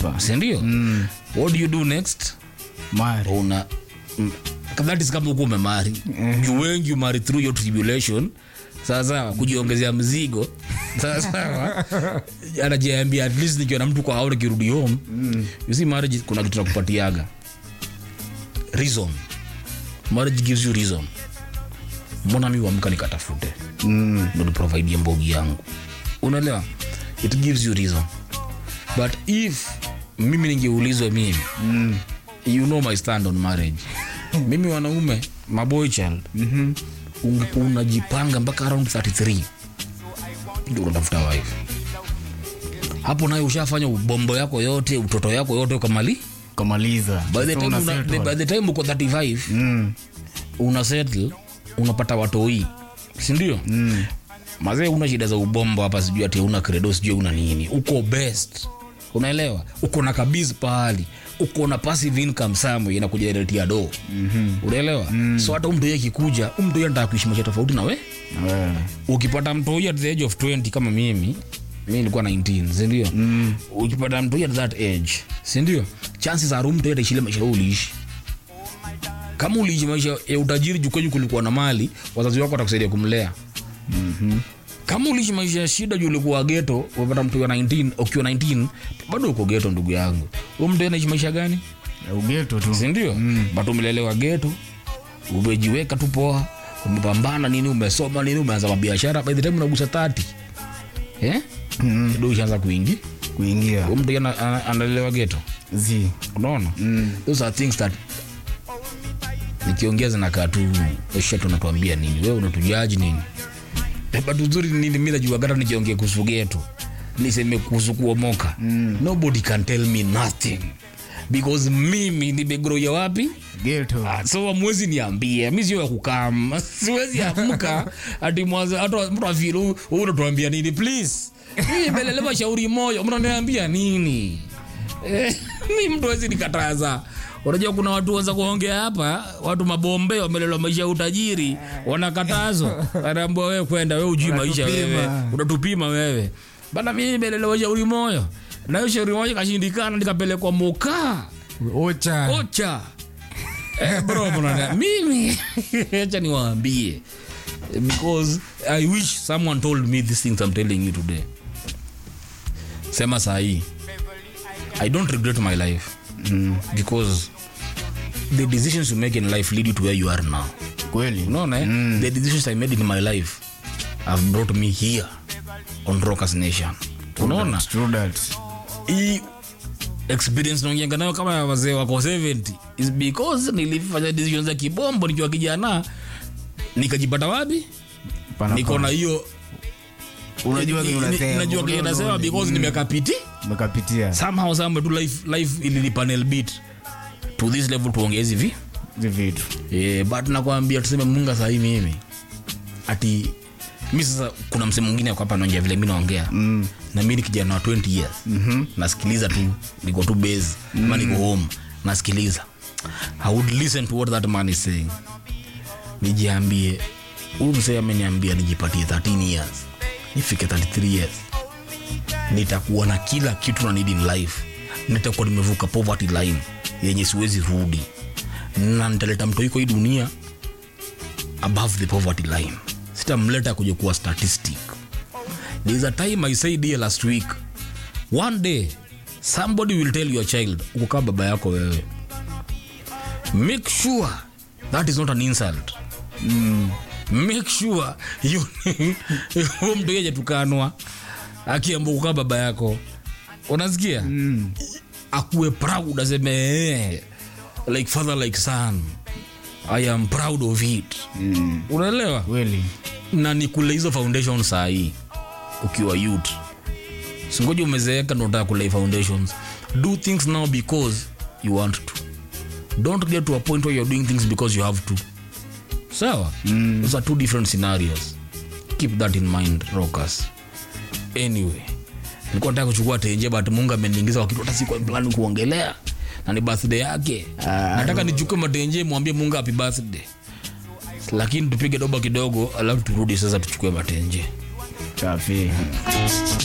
Taifa. sindio Mm. what do you do next Mari. una mm, that is kama huko umemari juu wengi umari through your tribulation sawasawa kujiongezea mzigo sawasawa anajiambia at least nikiwa na mtu kwa haura kirudi home you see marriage kuna kitu nakupatiaga reason marriage gives you reason mbona mi uamka nikatafute Mm. ndo niprovidie mbogi yangu unaelewa it gives you reason but if mimi ningeulizwa mimi Mm. you know my stand on marriage mimi wanaume maboy child Mhm. ungekuwa unajipanga mpaka around 33 ndio unatafuta wife hapo nayo ushafanya ubombo yako yote utoto yako yote ukamali Kamaliza. by the So time, una una, settle. by the time uko 35 Mm. una settle unapata watoi sindio Mm. mazee una shida za ubombo hapa sijui ati una credo sijui una nini uko best unaelewa uko na kabisa pahali uko na passive income somewhere inakujeretia do Mhm. unaelewa so hata umtoi akikuja umtoi anataka kuishi maisha tofauti na we Na wewe. ukipata mtoi at the age of 20 kama mimi mi nilikuwa 19 sindio Mm. ukipata mtoi at that age sindio chances are mtoi ataishile maisha wewe uliishi kama uliishi maisha ya utajiri juu kwenyu kulikuwa na mali wazazi wako watakusaidia kumlea Mhm. kama uliishi maisha ya shida juu ulikuwa geto umepata mtu wa 19 ukiwa 19 bado uko geto ndugu yangu huyo mtu anaishi maisha gani Ya ugeto tu. sindio mm. but umelelewa geto umejiweka tu poa umepambana nini umesoma nini umeanza mabiashara by the time unagusa 30 eh? Mm. ndo ushaanza kuingi Kuingia. huyo mtu ana- ana- analelewa geto Zi. unaona Mm. those are things that nikiongea zinakaa tu esha tunatuambia nini wewe unatujaji nini Eh, but uzuri ni nini mi najua hata nikiongea kuhusu geto niseme kuhusu kuomoka mm. nobody can tell me nothing because mimi nimegroya wapi Geto. Ah, so amwezi niambie mi sio ya kukam siwezi amka ati mwanzo hata mtu afili huu unatuambia nini please mimi melelewa shauri moja mnaniambia nini eh, mi mtu wezi nikataza unajua kuna watu waza kuongea hapa watu mabombe wamelelewa maisha ya utajiri wanakatazwa anaambia wewe kwenda wewe ujui maisha Unatupima. wewe unatupima wewe bana mimi nimelelewa shauri moja na hiyo shauri moja kashindikana nikapelekwa mokaa Ocha. ocha eh, bro bwana mimi acha niwaambie because i wish someone told me these things i'm telling you today sema sahii i don't regret my life Mm. because the decisions you make in life lead you to where you are now Kweli. unaona eh? the decisions i made in my life have brought me here on rockers nation unaona True that. hii experience naongeanga nayo kama ya wazee wako 70 is because nilifanya decision za kibombo nikiwa kijana nikajipata wapi Pana niko na hiyo Unajua ni- kile ni- unasema. najua kile Unaona, nasema unaona. because nimekapiti Umekapitia. somehow somewhere tu life life ilinipanel bit to this level tuongee hizi vi Hizi vitu. eh, but nakwambia tuseme munga sahii mimi ati mi sasa kuna msemo mwingine ako hapa naongea vile mi naongea Mm. na mi ni kijana wa 20 years Mhm. nasikiliza tu niko tu base ama niko home nasikiliza i would listen to what that man is saying nijiambie huyu msee ameniambia nijipatie 13 years nifike 33 years nitakuwa na kila kitu na need in life nitakuwa nimevuka poverty line yenye siwezi rudi na nitaleta mtu iko hii dunia above the poverty line sitamleta kuja kuwa statistic there is a time i said here last week one day somebody will tell your child ukukaa baba yako wewe make sure that is not an insult Mm. make sure you huyo mtu yeje tukanwa akiamba kukaa baba yako unasikia Mm. akuwe proud aseme "Eh, like father like son i am proud of it Mm. unaelewa Kweli. na nikule hizo foundation saa hii ukiwa youth singoja umezeeka ndo unataka kulei foundations do things now because you want to don't get to a point where you're doing things because you have to sawa mm. those are two different scenarios keep that in mind rockers anyway nilikuwa nataka kuchukua tenje but mungu ameniingiza kwa kitu hata sikuwa plan kuongelea na ni birthday yake Ah, nataka nichukue matenje mwambie mungu happy birthday lakini tupige doba kidogo alafu turudi sasa tuchukue matenje Safi.